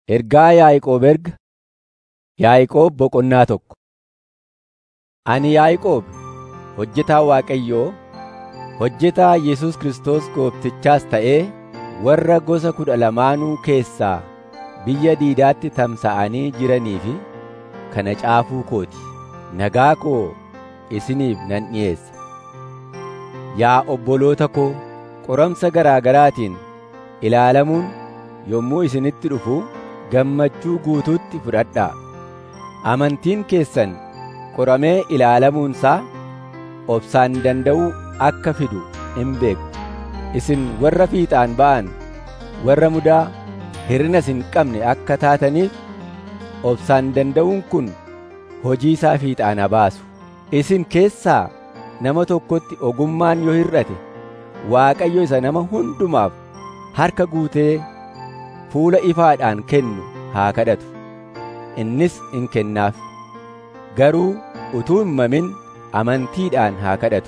Ergaa Yaa'aqoob erga Yaa'aqoob boqonnaa tokko. Ani Yaa'aqoob hojjetaa Waaqayyoo, hojjetaa Yesuus Kiristoos Gooftichaas ta'ee warra gosa kudha lamaanuu keessaa biyya diidaatti tamsa'anii jiranii fi kana caafuu kooti. Nagaa koo isiniif nan dhi'eessa. Yaa obboloota koo, qoramsa garaa garaatiin ilaalamuun yommuu isinitti dhufu gammachuu guutuutti fudhadhaa. Amantiin keessan qoramee ilaalamuunsaa obsaan danda'uu akka fidu hin beektu. Isin warra fiixaan ba'an, warra mudaa hir'inas hin qabne akka taataniif obsaan danda'uun kun hojii isaa fiixaan haa baasu. Isin keessaa nama tokkotti ogummaan yoo hir'ate Waaqayyo isa nama hundumaaf harka guutee fuula ifaadhaan kennu haa kadhatu. Innis in kennaaf. Garuu utuu hin mamin amantiidhaan haa kadhatu.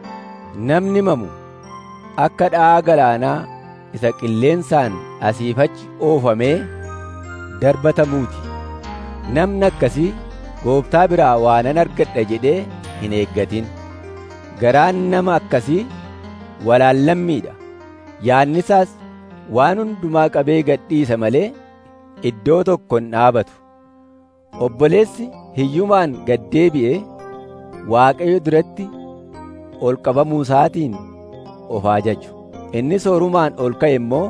Namni mamu akka dha'aa galaanaa isa qilleensaan asiif achi oofamee darbatamuuti. Namni akkasii gooftaa biraa waanan argadha jedhee hin eeggatin. Garaan nama akkasii walaallammiidha. Yaadni isaas waan hundumaa qabee gadhiisa malee iddoo tokko hin dhaabatu. Obboleessi hiyyumaan gad deebi'ee Waaqayyo duratti ol qabamuu isaatiin of haa jaju. Inni soorumaan ol ka'e immoo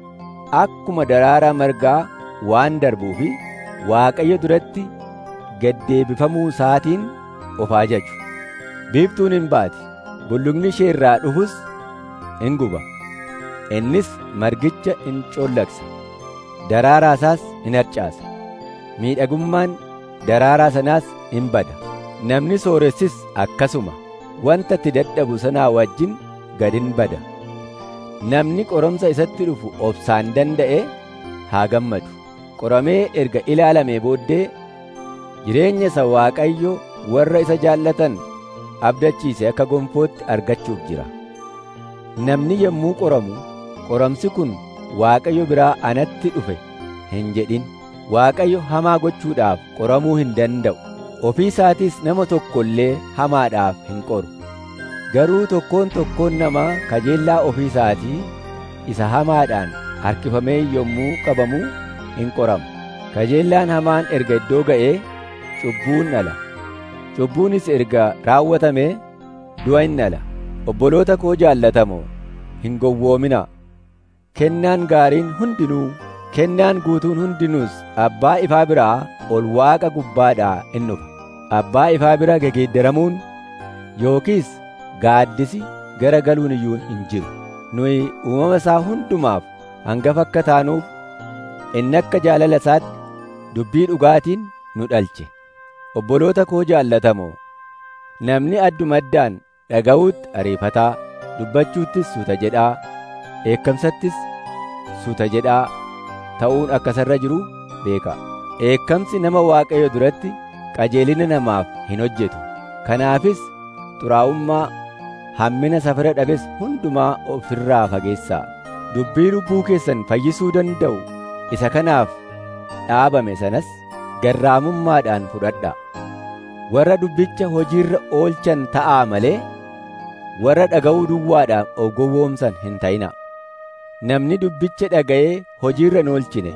akkuma daraaraa margaa waan darbuufi Waaqayyo duratti gad deebifamuu isaatiin of haa jaju. Biiftuun hin baati, bulluqni ishee irraa dhufus in guba. Innis margicha in coollagsa, daraaraa isaas in harcaasa. Miidhagummaan daraaraa sanaas in bada. Namni sooressis akkasuma wanta itti dadhabu sanaa wajjin gad in bada. Namni qoramsa isatti dhufu obsaan danda'e haa gammadu. Qoramee erga ilaalamee booddee jireenya isa Waaqayyo warra isa jaallatan abdachiise akka gonfootti argachuuf jira. Namni yommuu qoramu qoramsi kun Waaqayyo biraa anatti dhufe hin jedhin. Waaqayyo hamaa gochuudhaaf qoramuu hin danda'u. Ofii isaatis nama tokko illee hamaadhaaf hin qoru. Garuu tokkoon tokkoon namaa kajeellaa ofii isaatii isa hamaadhaan harkifamee yommuu qabamu in qorama. Kajeellaan hamaan erga iddoo ga'ee cubbuun dhala. Cubbuunis erga raawwatamee du'a in dhala. Obboloota koo jaallatamoo hin gowwoominaa. Kennaan gaariin hundinuu kennaan guutuun hundinuus abbaa ifaa biraa ol waaqa gubbaadhaa in dhufa. Abbaa ifaa bira gegeeddaramuun yookiis gaaddisi gara galuun iyyuu hin jiru. Nuyi uumama isaa hundumaaf hangafa akka taanuuf inni akka jaalala isaatti dubbii dhugaatiin nu dhalche. Obboloota koo jaallatamoo namni adduma addaan dhaga'uutti ariifataa, dubbachuuttis suuta jedhaa, eekkamsattis suuta jedhaa ta'uun akka sarra jiru beeka. Eekkamsi nama Waaqayyo duratti qajeelina namaaf hin hojjetu. Kanaafis xuraa'ummaa hammina safara dhabes hundumaa ofirraa fageessaa. Dubbii lubbuu keessan fayyisuu danda'u isa kanaaf dhaabame sanas garraamummaadhaan fudhadhaa. Warra dubbicha hojiirra oolchan ta'aa malee warra dhaga'uu duwwaadhaan of gowwoomsan hin ta'inaa. Namni dubbicha dhaga'ee hojiirra hin oolchine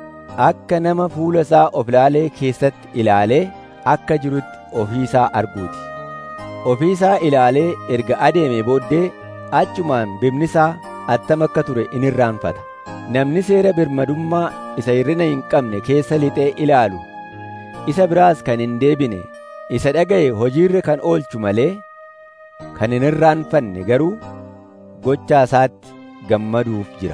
akka nama fuula isaa of ilaalee keessatti ilaalee akka jirutti ofii isaa arguuti. Ofii isaa ilaalee erga adeeme booddee achumaan bifni isaa attam akka ture in irraanfata. Namni seera birmadummaa isa hirrina hin qabne keessa lixee ilaalu isa biraas kan hin deebine isa dhaga'e hojiirra kan oolchu malee kan hin irraanfanne garuu gochaa isaatti gammaduuf jira.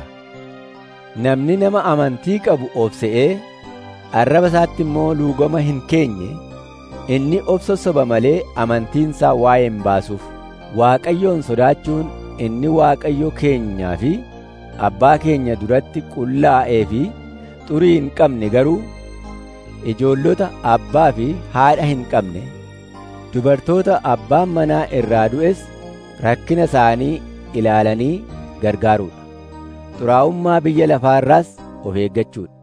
Namni nama amantii qabu of se'ee arraba isaatti immoo luugama hin keenye inni of sossoba malee amantiinsaa waa'ee hin baasuuf. Waaqayyoon sodaachuun inni Waaqayyo keenyaa fi abbaa keenya duratti qullaa'ee fi xurii hin qabne garuu ijoollota abbaa fi haadha hin qabne dubartoota abbaan manaa irraa du'es rakkina isaanii ilaalanii gargaaruudha. xuraa'ummaa biyya lafaarraas of eeggachuudha.